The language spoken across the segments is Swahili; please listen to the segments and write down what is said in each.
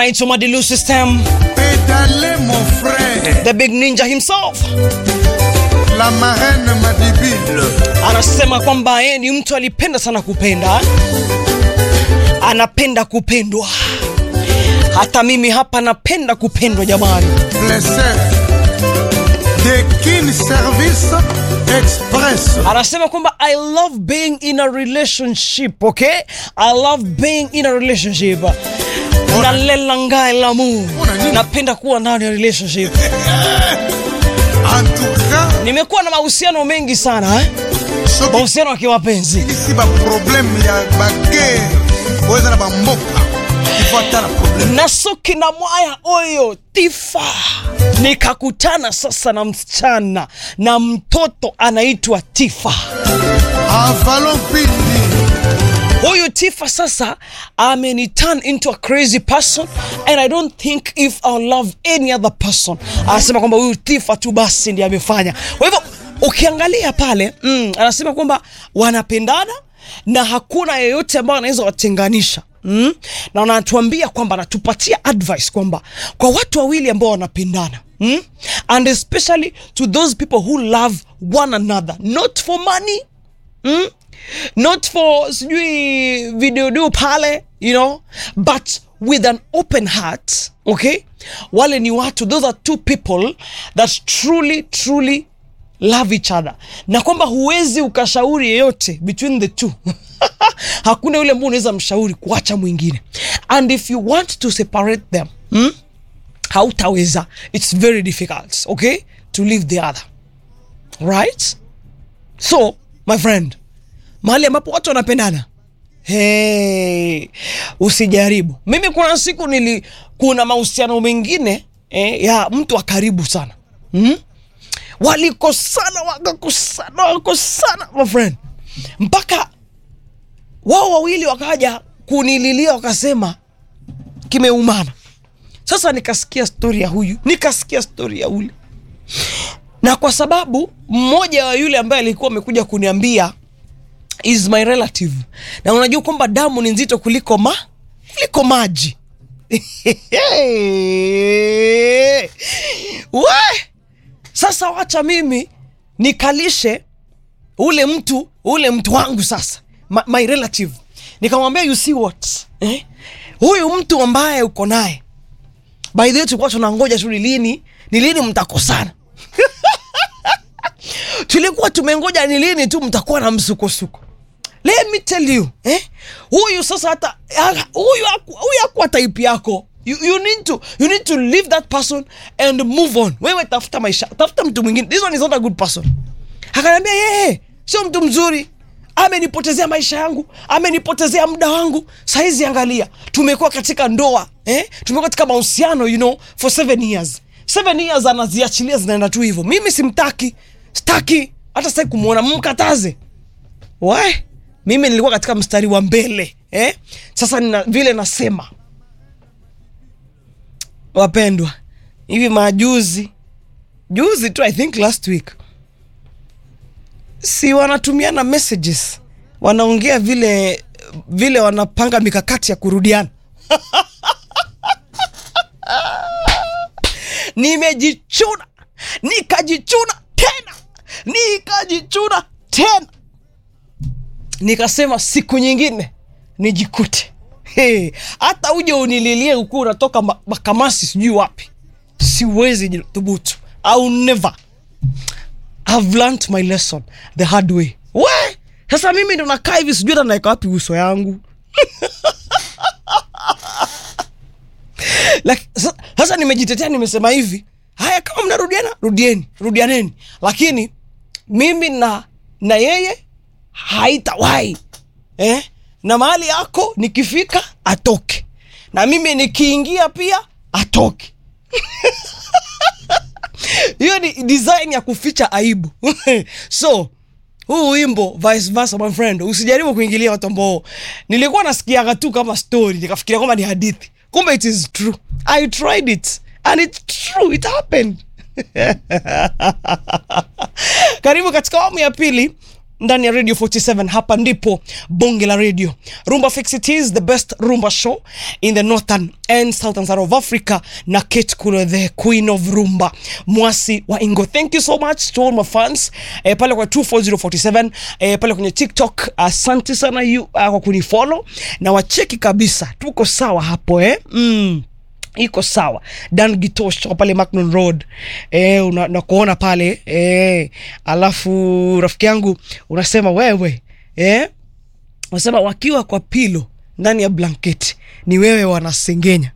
anaitwa Madilu System, Pédalez mon frère, the big ninja himself. la marraine Madibile. Anasema kwamba yeye ni mtu alipenda sana kupenda, anapenda kupendwa. Hata mimi hapa napenda kupendwa jamani. Blessé. De Kin Service Express. Anasema kwamba I love being in a relationship, okay? I love being in a relationship. Nalela ngai lamu. Ona nini? Napenda kuwa ndani ya relationship. En tout cas, Nimekuwa na mahusiano mengi sana eh? soki Mahusiano ya kimapenzi. isi ba problème ya baguerre oza na bamboka ifo ata na problème na soki na mwaya oyo tifa nikakutana sasa na msichana na mtoto anaitwa tifa avalon pindi huyu tifa sasa ameni turn into a crazy person and i don't think if i'll love any other person anasema kwamba huyu tifa tu basi ndiye amefanya kwa hivyo ukiangalia pale mm, anasema kwamba wanapendana na hakuna yeyote ambayo anaweza watenganisha mm? na wanatuambia kwamba anatupatia advice kwamba kwa watu wawili ambao wanapendana mm? and especially to those people who love one another not for money mm? not for sijui videodo pale you know but with an open heart okay wale ni watu those are two people that truly truly love each other na kwamba huwezi ukashauri yeyote between the two hakuna yule ambao unaweza mshauri kuacha mwingine and if you want to separate them hmm? hautaweza it's very difficult okay to leave the other right so my friend mahali ambapo watu wanapendana hey, usijaribu mimi kuna siku nili kuna mahusiano mengine eh, ya mtu wa karibu sana mm? walikosana wakakosana wakakosana my friend mpaka wao wawili wakaja kunililia wakasema kimeumana sasa nikasikia stori ya huyu nikasikia stori ya ule na kwa sababu mmoja wa yule ambaye alikuwa amekuja kuniambia is my relative na unajua kwamba damu ni nzito kuliko ma kuliko maji we sasa wacha mimi nikalishe ule mtu ule mtu wangu sasa my, my relative nikamwambia you see what eh? huyu mtu ambaye uko naye by the way tulikuwa tunangoja tu ni lini ni lini mtakosana tulikuwa tumengoja ni lini tu mtakuwa na msukosuko let me tell you eh? huyu sasa hata ah, huyu haku- huyu akuwa type yako you, you, need to, you need to leave that person and move on wewe tafuta maisha tafuta mtu mwingine this one is not a good person akaniambia yeye sio mtu mzuri amenipotezea maisha yangu amenipotezea muda wangu saizi angalia tumekuwa katika ndoa eh? tumekuwa katika mahusiano you know for seven years seven years anaziachilia zinaenda tu hivyo mimi simtaki staki hata sitaki kumwona mkataze we mimi nilikuwa katika mstari wa mbele eh? sasa nina, vile nasema wapendwa hivi majuzi juzi tu i think last week si wanatumiana messages wanaongea vile vile wanapanga mikakati ya kurudiana nimejichuna nikajichuna tena nikajichuna tena nikasema siku nyingine nijikute Hey, hata uje unililie ukuwa unatoka ma- makamasi sijui wapi siwezi thubutu au never I've learnt my lesson the hard way we sasa mimi ndo nakaa hivi sijui hata naeka wapi uso yangu Laki- sa- sasa nimejitetea nimesema hivi haya kama mnarudiana rudieni rudianeni lakini mimi na na yeye haitawahi eh? na mahali yako nikifika atoke na mimi nikiingia pia atoke hiyo ni design ya kuficha aibu so huu wimbo vice versa my friend usijaribu kuingilia watu ambao nilikuwa nasikiaga tu kama story nikafikiria kwamba ni hadithi kumbe it is true i tried it and it's true it happened karibu katika awamu ya pili ndani ya radio 47 hapa ndipo bonge la radio rumba fix it is the best rumba show in the northern and southern side of africa na kate kulo the queen of rumba mwasi wa ingo thank you so much to all my fans eh, pale kwa 24047 eh, pale kwenye tiktok asante sana you uh, kwa kunifollow na wacheki kabisa tuko sawa hapo eh? mm iko sawa dan gitosh toka pale macnon road e, una, nakuona pale e, alafu rafiki yangu unasema wewe e, unasema wakiwa kwa pilo ndani ya blanketi ni wewe wanasengenya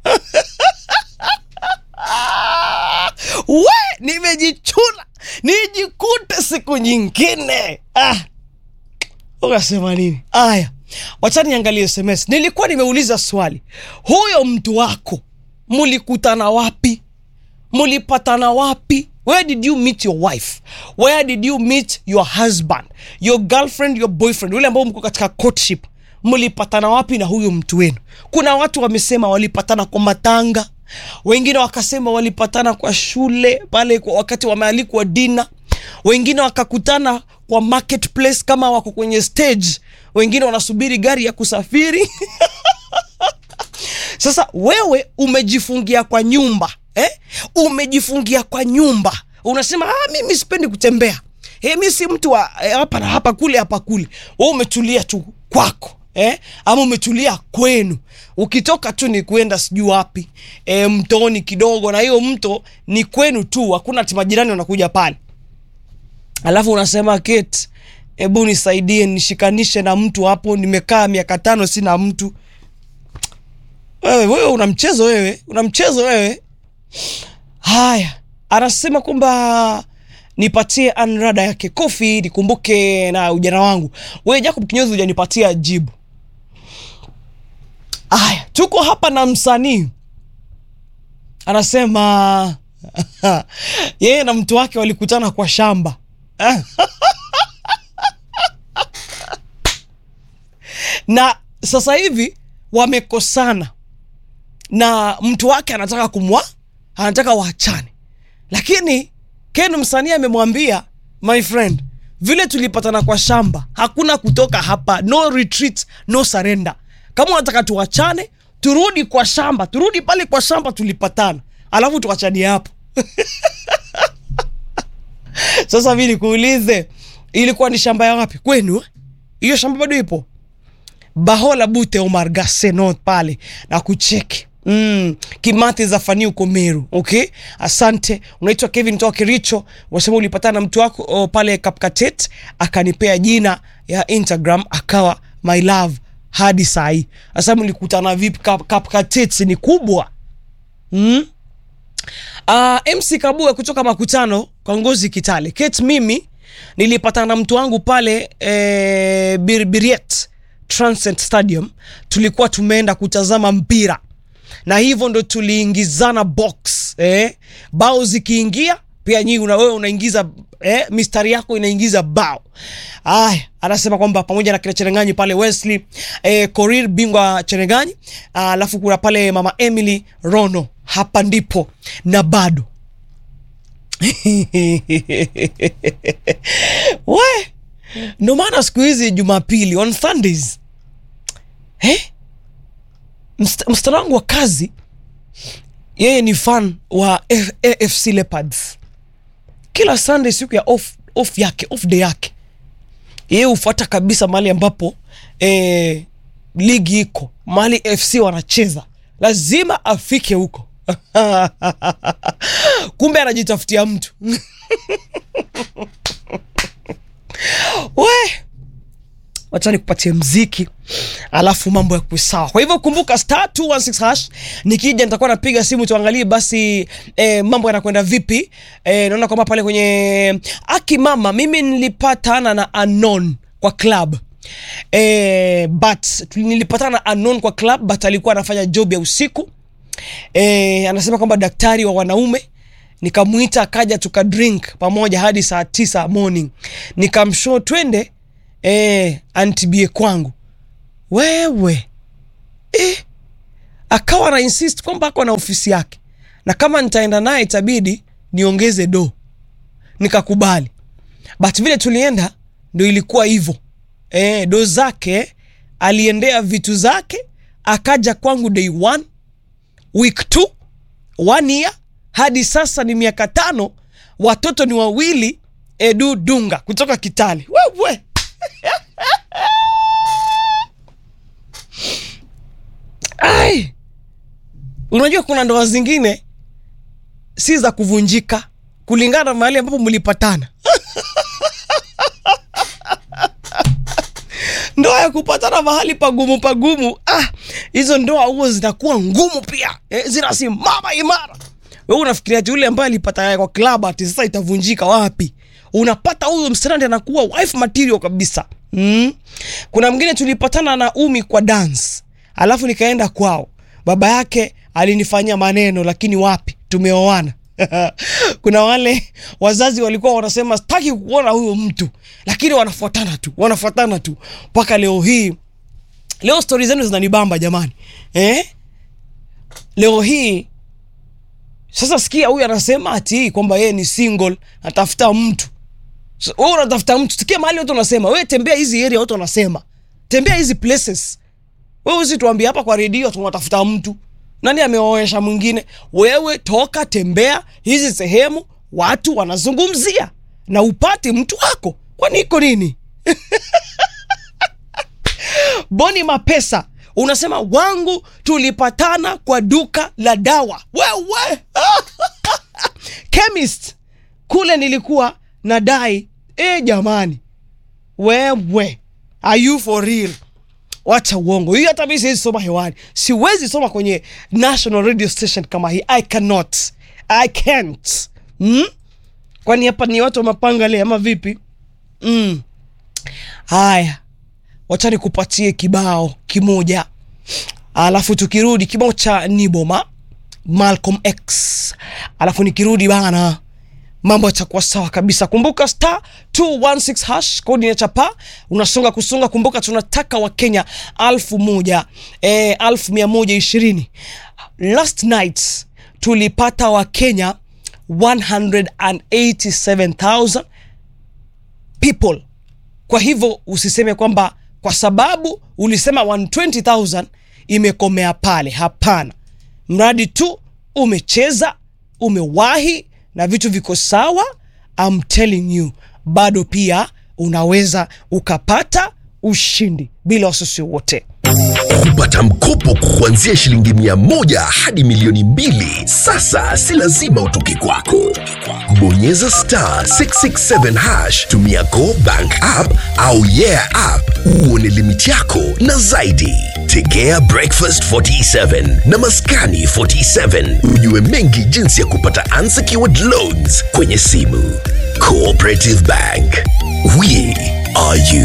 we nimejichuna nijikute siku nyingine ah. ukasema nini aya wachani niangalie sms nilikuwa nimeuliza swali huyo mtu wako mulikutana wapi mulipatana wapi where did you meet your wife where did you meet your husband your girlfriend your boyfriend yule ambao mko katika courtship mlipatana wapi na huyo mtu wenu kuna watu wamesema walipatana kwa matanga wengine wakasema walipatana kwa shule pale kwa wakati wamealikwa dina wengine wakakutana kwa marketplace kama wako kwenye stage wengine wanasubiri gari ya kusafiri sasa wewe umejifungia kwa nyumba eh? umejifungia kwa nyumba unasema ah, mimi sipendi kutembea eh, mi si mtu wa eh, hapa na hapa kule hapa kule we umetulia tu kwako eh? ama umetulia kwenu ukitoka tu ni kuenda sijui wapi eh, mtoni kidogo na hiyo mto ni kwenu tu hakuna ti majirani wanakuja pale alafu unasema Kate, hebu nisaidie nishikanishe na mtu hapo nimekaa miaka tano sina mtu wewe wewe una mchezo wewe una mchezo wewe haya anasema kwamba nipatie anrada yake kofi nikumbuke na ujana wangu wewe jacob kinyozi hujanipatia jibu haya tuko hapa na msanii anasema yeye na mtu wake walikutana kwa shamba na sasa hivi wamekosana na mtu wake anataka kumwa anataka waachane lakini ken msanii amemwambia my friend vile tulipatana kwa shamba hakuna kutoka hapa no retreat no surrender kama unataka tuachane turudi kwa shamba turudi pale kwa shamba tulipatana alafu tuachanie hapo sasa mi nikuulize ilikuwa ni shamba ya wapi kwenu eh? hiyo shamba bado ipo bahola bute omar gasenot pale na kucheki Mm, kimati za fani uko meru okay asante unaitwa kevin toka kericho unasema ulipatana na mtu wako oh, pale kapkatet akanipea jina ya instagram akawa my love hadi sahii sasa mlikutana vipi Kap- kapkatet ni kubwa mm? Uh, MC Kabua kutoka Makutano kwa Ngozi Kitale. Kate, mimi nilipatana na mtu wangu pale eh, Birbiriet Transcend Stadium, tulikuwa tumeenda kutazama mpira na hivyo ndo tuliingizana box eh, bao zikiingia pia nyinyi una wewe unaingiza eh, mistari yako inaingiza bao. Aya, anasema kwamba pamoja na kina Cherenganyi pale Wesley eh, Korir bingwa Cherenganyi, alafu kuna pale mama Emily Rono, hapa ndipo na bado we ndo maana siku hizi Jumapili on Sundays eh? Mst- msichana wangu wa kazi yeye ni fan wa F- AFC Leopards. Kila Sunday siku ya off, off yake off day yake yeye hufuata kabisa mahali ambapo eh, ligi iko mahali FC wanacheza, lazima afike huko. Kumbe anajitafutia mtu we wacha nikupatie mziki alafu mambo ya kusawa kwa hivyo kumbuka star 216 hash nikija nitakuwa napiga simu tuangalie basi eh, mambo yanakwenda vipi eh, naona kwamba pale kwenye aki mama mimi nilipatana na anon kwa club eh, but nilipatana na anon kwa club but alikuwa anafanya job ya usiku eh, anasema kwamba daktari wa wanaume nikamwita akaja tukadrink pamoja hadi saa tisa morning nikamshow twende eh, antibie kwangu wewe eh, akawa na insist kwamba ako na ofisi yake na kama nitaenda naye itabidi niongeze do nikakubali but vile tulienda ndo ilikuwa hivyo e, do zake aliendea vitu zake akaja kwangu day one week two one year hadi sasa ni miaka tano watoto ni wawili edu dunga kutoka kitali wewe ai unajua kuna ndoa zingine si za kuvunjika kulingana na mahali ambapo mlipatana ndoa ya kupatana mahali pagumu pagumu ah, hizo ndoa huo zinakuwa ngumu pia eh, zinasimama imara wewe unafikiria ati yule ambaye alipata kwa club ati sasa itavunjika wapi unapata huyo msichana ndiye anakuwa wife material kabisa mm. kuna mwingine tulipatana na umi kwa dance alafu nikaenda kwao baba yake alinifanyia maneno lakini wapi tumeoana kuna wale wazazi walikuwa wanasema sitaki kuona huyo mtu lakini wanafuatana tu wanafuatana tu mpaka leo hii leo stori zenu zinanibamba jamani eh? leo hii sasa sikia huyu anasema ati kwamba yeye ni single natafuta mtu So, wewe unatafuta mtu sikia mahali watu wanasema wewe tembea hizi area watu wanasema tembea hizi places wewe usituambie hapa kwa redio tunatafuta mtu nani ameoesha mwingine wewe toka tembea hizi sehemu watu wanazungumzia na upate mtu wako kwani iko nini boni mapesa unasema wangu tulipatana kwa duka la dawa wewe chemist kule nilikuwa nadai e jamani wewe are you for real wacha uongo hii hata mi siwezi soma hewani siwezi soma kwenye national radio station kama hii i cannot i can't hmm? kwani hapa ni watu wa mapanga le ama vipi mm. haya wacha nikupatie kibao kimoja alafu tukirudi kibao cha niboma malcolm x alafu nikirudi bana mambo yatakuwa sawa kabisa kumbuka star 216 hash kodi ya chapa unasonga kusonga kumbuka tunataka wakenya alfu moja e, alfu mia moja ishirini last night tulipata wakenya 187000 people kwa hivyo usiseme kwamba kwa sababu ulisema 120000 imekomea pale hapana mradi tu umecheza umewahi na vitu viko sawa I'm telling you bado pia unaweza ukapata ushindi bila wasiwasi wote kupata mkopo kuanzia shilingi mia moja hadi milioni mbili sasa si lazima utoke kwako bonyeza star 667 hash tumia go bank app au yeah app uone limiti yako na zaidi tegea breakfast 47 na maskani 47 ujue mengi jinsi ya kupata unsecured loans kwenye simu cooperative bank we are you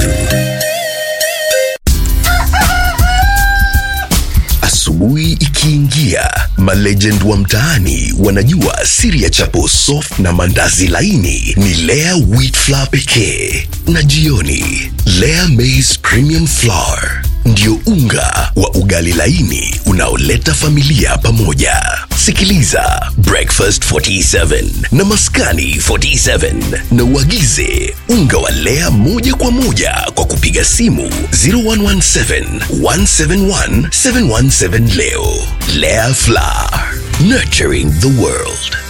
Asubuhi ikiingia, malegend wa mtaani wanajua siri ya chapo soft na mandazi laini ni Lea wheat flour pekee, na jioni Lea maize premium flour ndio unga wa ugali laini unaoleta familia pamoja. Sikiliza Breakfast 47 na Maskani 47 na uagize unga wa Lea moja kwa moja kwa kupiga simu 0117 171 717 leo. Lea Flour, nurturing the world.